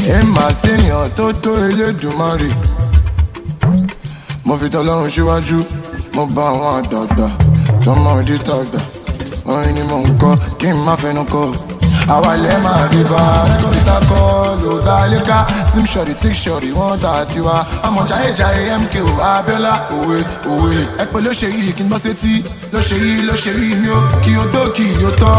ẹ máa ṣèyàn tó tó elédùnmarè mo fi tọ́lọ́run síwájú mo bá àwọn àdàgbà tọmọdé tàgbà orin ni mò ń kọ kí n má fẹnu kọ àwa ilẹ̀ máa rí bá kọ́ńtà kọ́ ló dá léka slim shorty thick shorty wọ́n dà tiwa ọmọ jayéjayé mko abiola òwe òwe ẹ pé ló ṣe yìí kí n bọ́ sétí ló ṣe yìí ló ṣe yìí mi ó kí o dó kí o tọ́.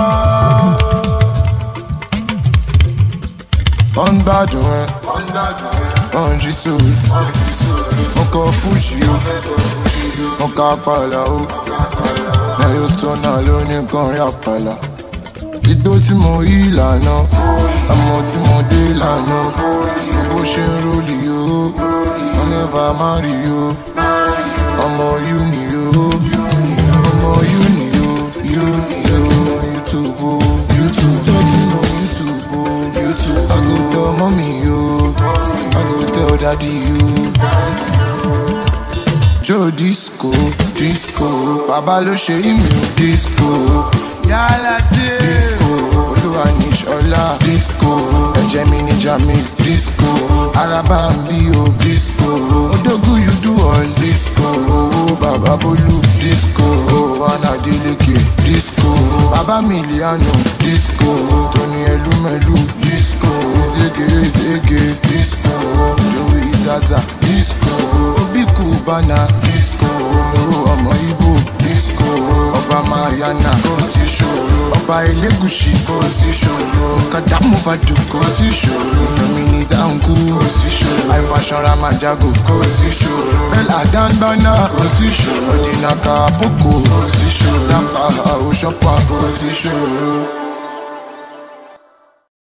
wọ́n ń gbádùn ẹ wọ́n ń jí sóòrù mo kọ fújì o mo ka pàlà o lẹ́yìn stona ló ní kọrin àpàlà igbó tí mo yí ìlànà àmọ́ tí mo dé ìlànà bó ṣe ń rólì o wọ́n nẹ́fà má rí o ọmọ yú ni o ọmọ yú ni o yú ni o youtube o youtube talking on youtube o youtube i go tell mommy o i go tell daddy o. Joe disco disco bàbá ló ṣe ìmì disco yálà tí disco olúwa ní ṣọlá disco ẹ̀jẹ̀ mi ní jami disco araba ń bí o disco odógún you do all disco owó bàbá bólú disco wọn adeleke disco bàbá miliano disco tóní ẹlúmẹlú disco zege zege disco joey zaza disco obi cubana disco olówó ọmọ ibo disco ọba mayana kò sí ṣòro ọba elégùsì kò sí ṣòro kàdá mufadu kò sí ṣòro domini zanku kò sí ṣòro àìfàṣọra majago kò sí ṣòro bẹ́lá danbana kò sí ṣòro ọ̀dìnàkà àpòkò kò sí ṣòro dábàá òṣọ́pà kò sí ṣòro.